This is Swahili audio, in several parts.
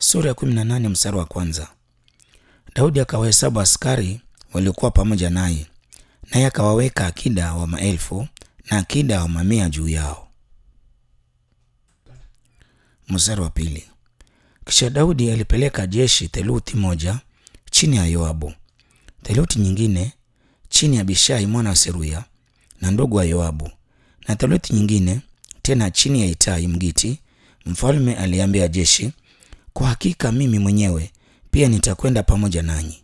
Sura ya 18 mstari wa kwanza. Daudi akawahesabu askari waliokuwa pamoja naye, naye akawaweka akida wa maelfu na akida wa mamia juu yao. Mstari wa pili. Kisha Daudi alipeleka jeshi theluthi moja chini ya Yoabu, theluthi nyingine chini ya Abishai mwana wa Seruya na ndugu wa Yoabu, na theluthi nyingine tena chini ya Itai Mgiti. Mfalme aliambia jeshi, kwa hakika mimi mwenyewe pia nitakwenda pamoja nanyi.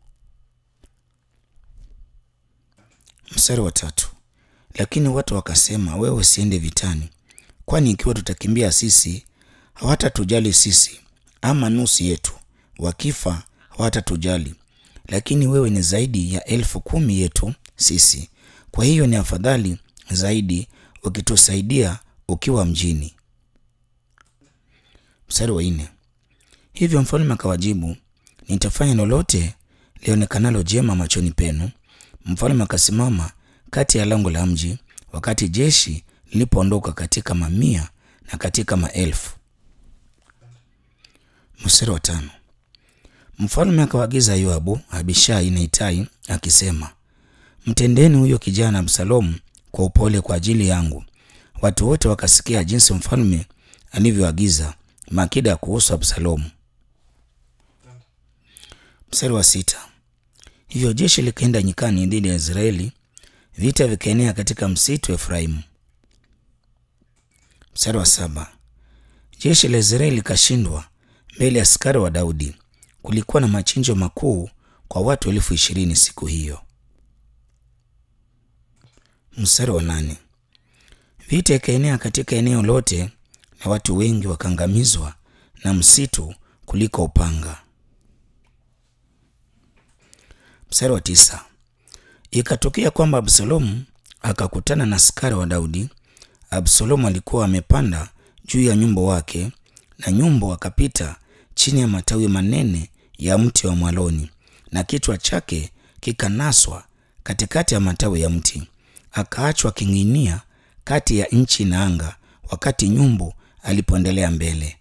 Mstari wa tatu. Lakini watu wakasema, wewe usiende vitani, kwani ikiwa tutakimbia sisi hawatatujali sisi, ama nusu yetu; wakifa hawatatujali. Lakini wewe ni zaidi ya elfu kumi yetu sisi, kwa hiyo ni afadhali zaidi ukitusaidia ukiwa mjini. Mstari wa nne. Hivyo mfalme akawajibu, nitafanya lolote lionekanalo jema machoni penu. Mfalme akasimama kati ya lango la mji wakati jeshi lilipoondoka katika mamia na katika maelfu. Mstari wa tano. Mfalme akawaagiza Yoabu, Abishai na Itai akisema, mtendeni huyo kijana Absalomu kwa upole kwa ajili yangu. Watu wote wakasikia jinsi mfalme alivyoagiza makida kuhusu Absalomu. Mstari wa sita. Hivyo jeshi likaenda nyikani dhidi ya Israeli, vita vikaenea katika msitu wa Efraimu. Mstari wa saba. Jeshi la Israeli likashindwa mbele ya askari wa Daudi. Kulikuwa na machinjo makuu kwa watu elfu ishirini siku hiyo. Mstari wa nane. Vita ikaenea katika eneo lote na watu wengi wakaangamizwa na msitu kuliko upanga. Mstari wa tisa. Ikatokea kwamba Absalomu akakutana na askari wa Daudi. Absalomu alikuwa amepanda juu ya nyumbu wake, na nyumbu akapita chini ya matawi manene ya mti wa mwaloni, na kichwa chake kikanaswa katikati ya matawi ya mti, akaachwa king'inia kati ya nchi na anga, wakati nyumbu alipoendelea mbele.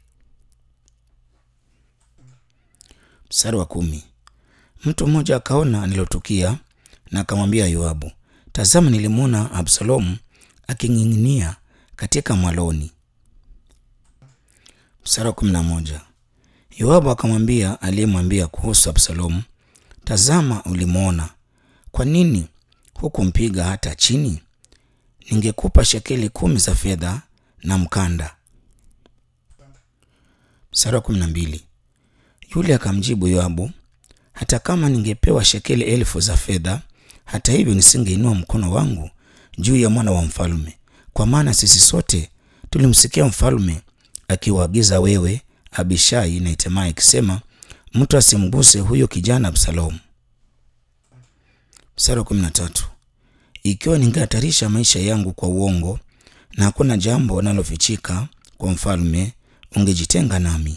Mstari wa kumi. Mtu mmoja akaona alilotukia na akamwambia Yoabu, tazama, nilimwona Absalomu aking'ing'inia katika mwaloni. Mstari wa kumi na moja. Yoabu akamwambia aliyemwambia kuhusu Absalomu, tazama, ulimwona, kwa nini hukumpiga hata chini? Ningekupa shekeli kumi za fedha na mkanda. Mstari wa kumi na mbili. Yule akamjibu Yoabu, hata kama ningepewa shekeli elfu za fedha, hata hivyo nisingeinua mkono wangu juu ya mwana wa mfalme, kwa maana sisi sote tulimsikia mfalme akiwaagiza wewe, Abishai na Itamai akisema, mtu asimguse huyo kijana Absalomu. Mstari wa kumi na tatu. Ikiwa ningehatarisha maisha yangu kwa uongo na hakuna jambo nalofichika kwa mfalme, ungejitenga nami.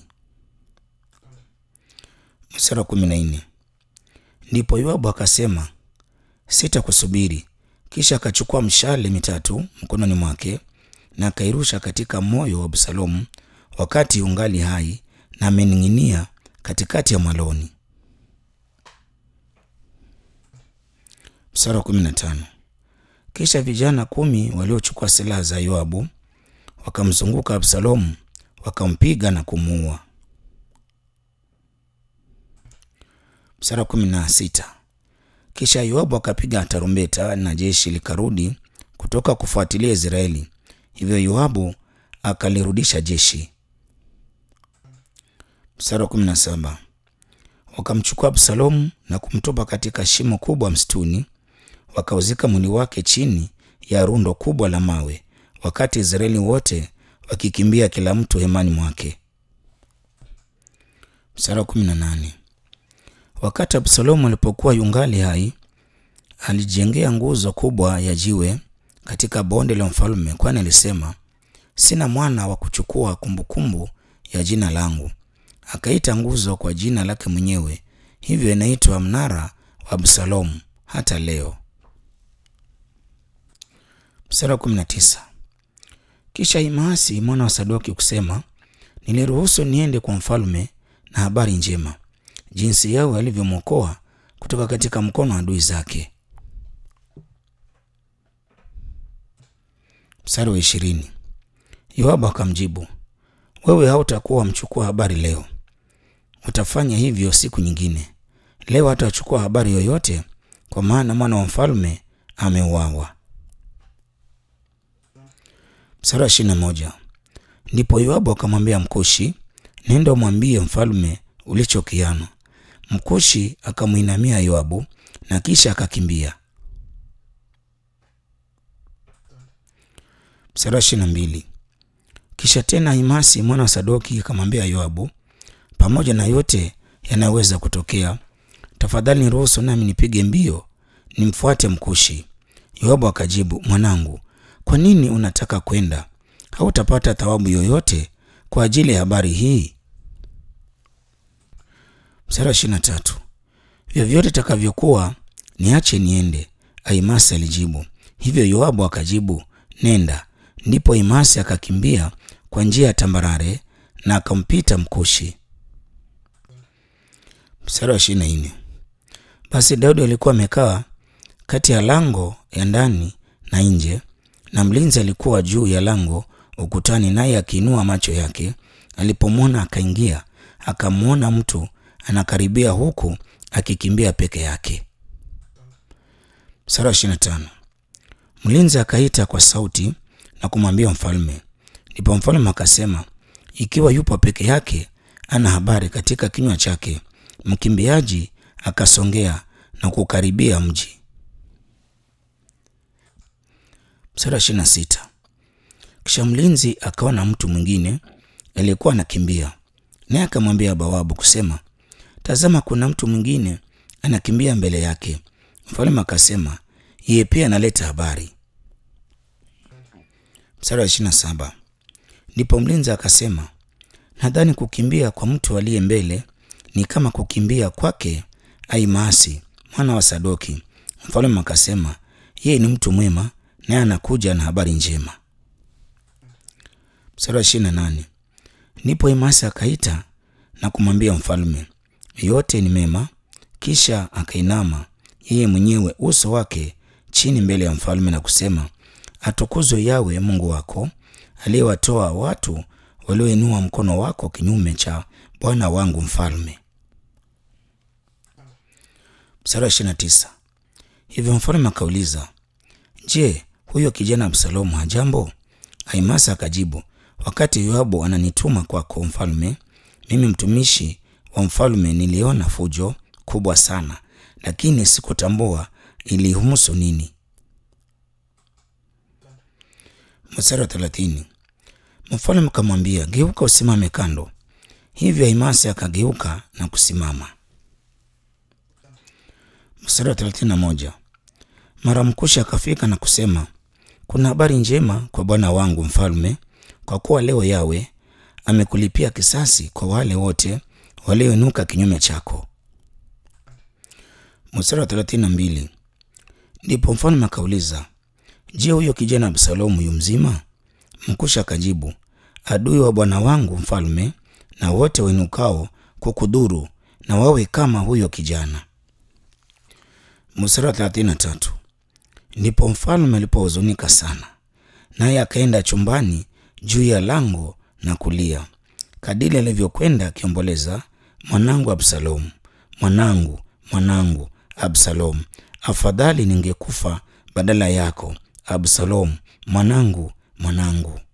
Mstari wa kumi na nne. Ndipo Yoabu akasema, sitakusubiri. Kisha akachukua mshale mitatu mkononi mwake na akairusha katika moyo wa Absalomu wakati ungali hai na amening'inia katikati ya mwaloni. Mstari wa kumi na tano. Kisha vijana kumi waliochukua silaha za Yoabu wakamzunguka Absalomu wakampiga na kumuua. Mstari wa kumi na sita. Kisha Yoabu akapiga tarumbeta na jeshi likarudi kutoka kufuatilia Israeli. Hivyo Yoabu akalirudisha jeshi. Mstari wa kumi na saba. Wakamchukua Absalomu na kumtupa katika shimo kubwa msituni, wakauzika mwili wake chini ya rundo kubwa la mawe, wakati Israeli wote wakikimbia kila mtu hemani mwake. Mstari wa kumi na nane. Wakati Absalomu alipokuwa yungali hai, alijengea nguzo kubwa ya jiwe katika bonde la mfalme, kwani alisema, sina mwana wa kuchukua kumbukumbu ya jina langu. Akaita nguzo kwa jina lake mwenyewe, hivyo inaitwa mnara wa Absalomu hata leo. Mstari wa 19. Kisha Imaasi mwana wa Sadoki kusema, niliruhusu niende kwa mfalme na habari njema, jinsi Yawe alivyomwokoa kutoka katika mkono wa adui zake. Mstari wa ishirini. Yoabu akamjibu, wewe hautakuwa mchukua habari leo, utafanya hivyo siku nyingine. Leo hatachukua habari yoyote, kwa maana mwana wa mfalme ameuawa. Mstari wa ishirini na moja. Ndipo Yoabu akamwambia Mkushi, nenda umwambie mfalme ulichokiana. Mkushi akamwinamia Yoabu na kisha akakimbia. Mstari wa ishirini na mbili. Kisha tena Ahimasi mwana wa Sadoki akamwambia Yoabu, pamoja na yote yanayoweza kutokea, tafadhali niruhusu nami nipige mbio nimfuate Mkushi. Yoabu akajibu, mwanangu, kwa nini unataka kwenda? Hautapata thawabu yoyote kwa ajili ya habari hii. Mstari wa ishirini na tatu. Vyovyote takavyokuwa, niache niende. Ahimasi alijibu. Hivyo Yoabu akajibu, nenda. Ndipo Ahimasi akakimbia kwa njia ya tambarare na akampita Mkushi. Mstari wa ishirini na nne. Basi Daudi alikuwa amekaa kati ya lango ya ndani na nje, na mlinzi alikuwa juu ya lango ukutani, naye akiinua macho yake alipomwona akaingia, akamwona mtu anakaribia, huku akikimbia peke yake. Mstari wa ishirini na tano. Mlinzi akaita kwa sauti na kumwambia mfalme. Ndipo mfalme akasema, ikiwa yupo peke yake, ana habari katika kinywa chake. Mkimbiaji akasongea na kukaribia mji. Mstari wa ishirini na sita. Kisha mlinzi akaona mtu mwingine aliyekuwa anakimbia, naye akamwambia bawabu kusema, tazama, kuna mtu mwingine anakimbia mbele yake. Mfalme akasema, yeye pia analeta habari. Mstari wa ishirini na saba. Ndipo mlinzi akasema, nadhani kukimbia kwa mtu aliye mbele ni kama kukimbia kwake Ahimaasi mwana wa Sadoki. Mfalme akasema, yeye ni mtu mwema, naye anakuja na habari njema. Mstari wa ishirini na nane. Ndipo Ahimaasi akaita na kumwambia mfalme, yote ni mema. Kisha akainama yeye mwenyewe uso wake chini mbele ya mfalme na kusema, atukuzwe Yawe Mungu wako aliyewatoa watu walioinua mkono wako kinyume cha bwana wangu mfalme. Mstari wa ishirini na tisa. Hivyo mfalme akauliza, je, huyo kijana Absalomu hajambo? Ahimasa akajibu, wakati Yoabu ananituma kwako mfalme, mimi mtumishi wa mfalme niliona fujo kubwa sana, lakini sikutambua ilihusu nini. Mstari wa thelathini. Mfalme akamwambia, geuka usimame kando. Hivyo Ahimasi akageuka na kusimama. Mstari wa thelathini na moja. Mara Mkushi akafika na kusema, kuna habari njema kwa bwana wangu mfalme, kwa kuwa leo Yawe amekulipia kisasi kwa wale wote walioinuka kinyume chako. Mstari wa thelathini na mbili. Ndipo mfalme akauliza, je, huyo kijana Absalomu yu mzima? Mkushi akajibu, adui wa bwana wangu mfalme na wote wainukao kukudhuru na wawe kama huyo kijana. Mstari wa thelathini na tatu. Ndipo mfalme alipohuzunika sana, naye akaenda chumbani juu ya lango na kulia, kadiri alivyokwenda akiomboleza, mwanangu Absalomu, mwanangu, mwanangu Absalomu, afadhali ningekufa badala yako, Absalomu, mwanangu, mwanangu.